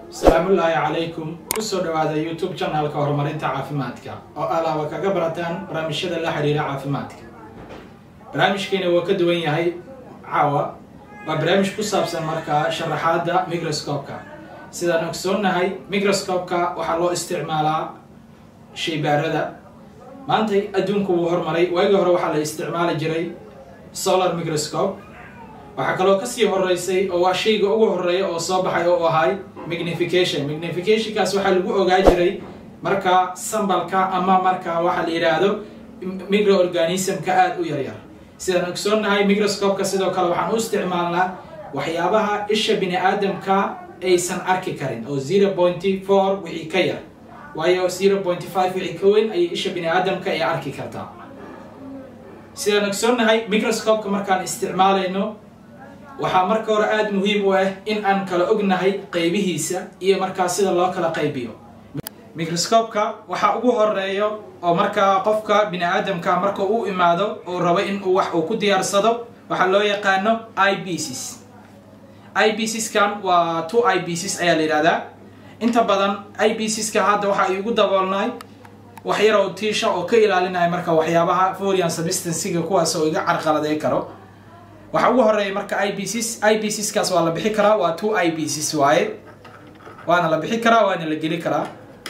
asalaamullaahi calaykum kusoo dhawaada youtube channelka horumarinta caafimaadka oo alaaba kaga barataan barnaamijyada la xiriira caafimaadka barnaamijkeena waa ka duwan yahay caawa waa barnaamij ku saabsan markaa sharaxaadda microscope-ka sidaan ogsoonnahay microscope-ka waxaa loo isticmaalaa shaybaarada maanta adduunku wuu hormaray waagii hore waxaa la isticmaali jiray solar microscope waxaa kaloo kasii horeysay oo waa shayga ugu horeeya oo soo baxay oo ahay magnification magnificationkaas waxaa lagu ogaa jiray markaa sambalka ama markaa waxaa la yidhaahdo microorganismka aada u yaryar sidaan ogsoonnahay microscope-ka sidoo kale waxaan u isticmaalnaa waxyaabaha isha bini aadamka aysan arki karin oo zero pointy four wixii ka yar waayo zero pointy five wixii ka weyn ayay isha bini aadamka ay arki kartaa sidaan ogsoonnahay microscope-ka markaan isticmaalayno waxaa marka hore aada muhiim u ah in aan kala ognahay qaybihiisa iyo markaa sida loo kala qaybiyo microscope-ka waxaa ugu horeeyo oo markaa qofka bini aadamka marka u imaado uu rabo in uu wax uu ku diyaarsado waxaa loo yaqaano i b cs i b cskan waa two i b cs ayaa la yidhahdaa inta badan i b cska hadda waxa ay ugu daboolnay wax yar oo tiisha oo ka ilaalinaya marka waxyaabaha forian substansiga kuwaas oo iga carqaladay karo waxaa ugu horeeya marka i b cs i b cskaas waa la bixi karaa waa two i b cs waaye waana la bixi karaa waana la geli karaa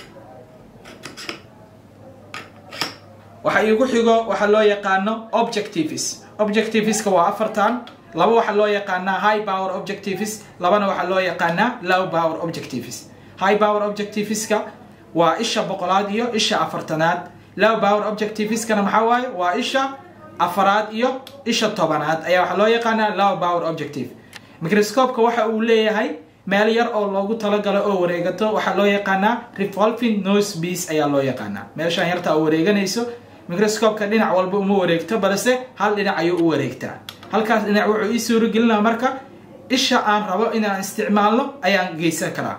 waxa igu xigo waxaa loo yaqaano objectives objectiveska waa afartan laba waxaa loo yaqaanaa high power objectives labana waxaa loo yaqaanaa low power objectives high power objectiveska waa isha boqolaad iyo isha afartanaad low power objectiveskana maxaa waaye waa isha afaraad iyo isha tobanaad ayaa waxaa loo yaqaanaa low power objective microscope-ka waxa uu leeyahay meel yar oo loogu talagalo oo wareegato waxaa loo yaqaanaa revolving nose beas ayaa loo yaqaanaa meeshaan yarta oo wareeganayso microscope-ka dhinac walba uma wareegto balse hal dhinac ayuu u wareegtaa halkaas dhinac wuxuu ii suuragelinaa marka isha aan rabo inaan isticmaalno ayaan geysan karaa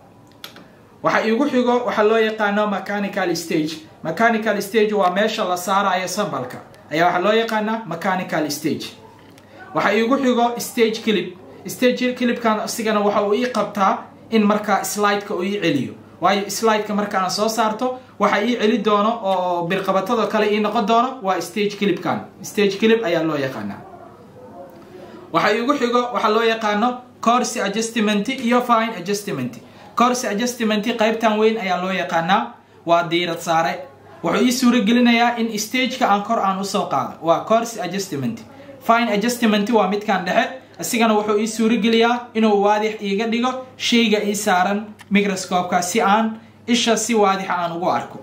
waxa iigu xigo waxaa loo yaqaano mechanical stage mechanical stage waa meesha la saarayo sambalka ayaa waxaa loo yaqaanaa mechanical stage waxa iigu xigo stage clip stage clipkan isigana waxa uu ii qabtaa in markaa slideka uu ii celiyo waayo slideka marka aan soo saarto waxa ii celi doono oo birqabatado kale ii noqon doono waa stage clipkan stage clip ayaa loo yaqaanaa waxa iigu xigo waxaa loo yaqaano course adjustment iyo fine adjustment course adjustment qaybtan weyn ayaa loo yaqaanaa waa diirad saare wuxuu ii suura gelinayaa in stageka aan kor aan usoo qaado waa course adjustment fine adjustment waa midkan dhexe isigana wuxuu ii suurageliyaa inuu waadix iiga dhigo shayga ii saaran microscope-ka si aan isha si waadixa aan ugu arko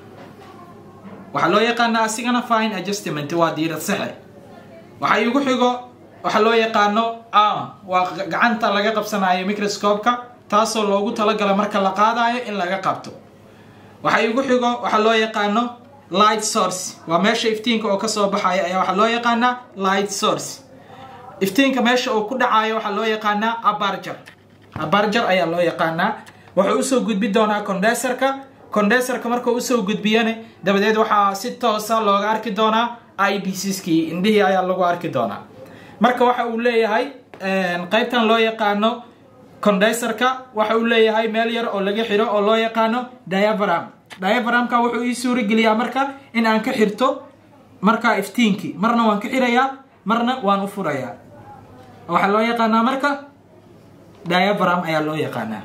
waxaa loo yaqaanaa asigana fine adjustment waa diirad saxe waxaa iigu xigo waxaa loo yaqaano arm waa gacanta laga qabsanayo microscope-ka taasoo loogu talagalo marka la qaadayo in laga qabto waxaa iigu xigo waxaa loo yaqaano light source waa meesha iftiinka oo kasoo baxaya ayaa waxaa loo yaqaanaa light source iftiinka meesha uu ku dhacayo waxaa loo yaqaanaa abarjar abarjar ayaa loo yaqaanaa wuxuu usoo gudbi doonaa condenserka condenserka markuu usoo gudbiyana dabadeed waxaa si toosa looga arki doonaa i b cskii indhihii ayaa lagu arki doonaa marka waxa uu leeyahay qaybtan loo yaqaano condenserka waxa uu leeyahay meel yar oo laga xiro oo loo yaqaano diagram diagramka wuxuu ii suurageliyaa marka in aan ka xirto markaa iftiinkii marna waan ka xirayaa marna waan u furayaa waxaa loo yaqaanaa marka diagram ayaa loo yaqaanaa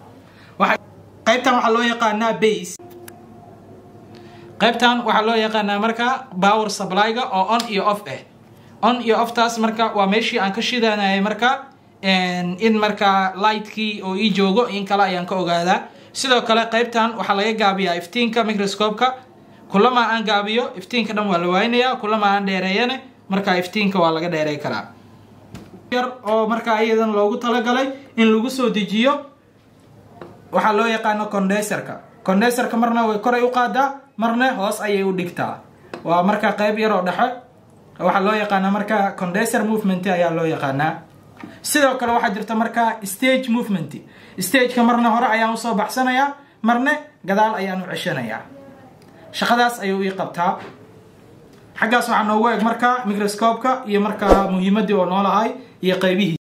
qaybtan waxaa loo yaqaanaa base qaybtan waxaa loo yaqaanaa marka power supply-ga oo on iyo off ah on iyo offtaas marka waa meeshii aan ka shidanayay marka in markaa lightkii oo ii joogo in kale ayaan ka ogaadaa sidoo kale qaybtan waxaa laga gaabiyaa iftiinka microscope-ka kulama aan gaabiyo iftiinka dhan waa la waaynayaa kulama aan dheereeyane markaa iftiinka waa laga dheerey karaa yar oo markaa iyadan loogu talagalay in lagu soo dejiyo waxaa loo yaqaano condenserka condenserka marna way koray u qaadaa marna hoos ayay u dhigtaa waa markaa qayb yar oo dhexe waxaa loo yaqaanaa markaa condenser movement ayaa loo yaqaanaa sidoo kale waxaa jirta markaa stage movement stageka marna hore ayaan usoo baxsanayaa marna gadaal ayaan u ceshanayaa shaqadaas ayuu ii qabtaa xaggaas waxaa noogu eg markaa microscope-ka iyo markaa muhiimadii oo noolahay iyo qaybihii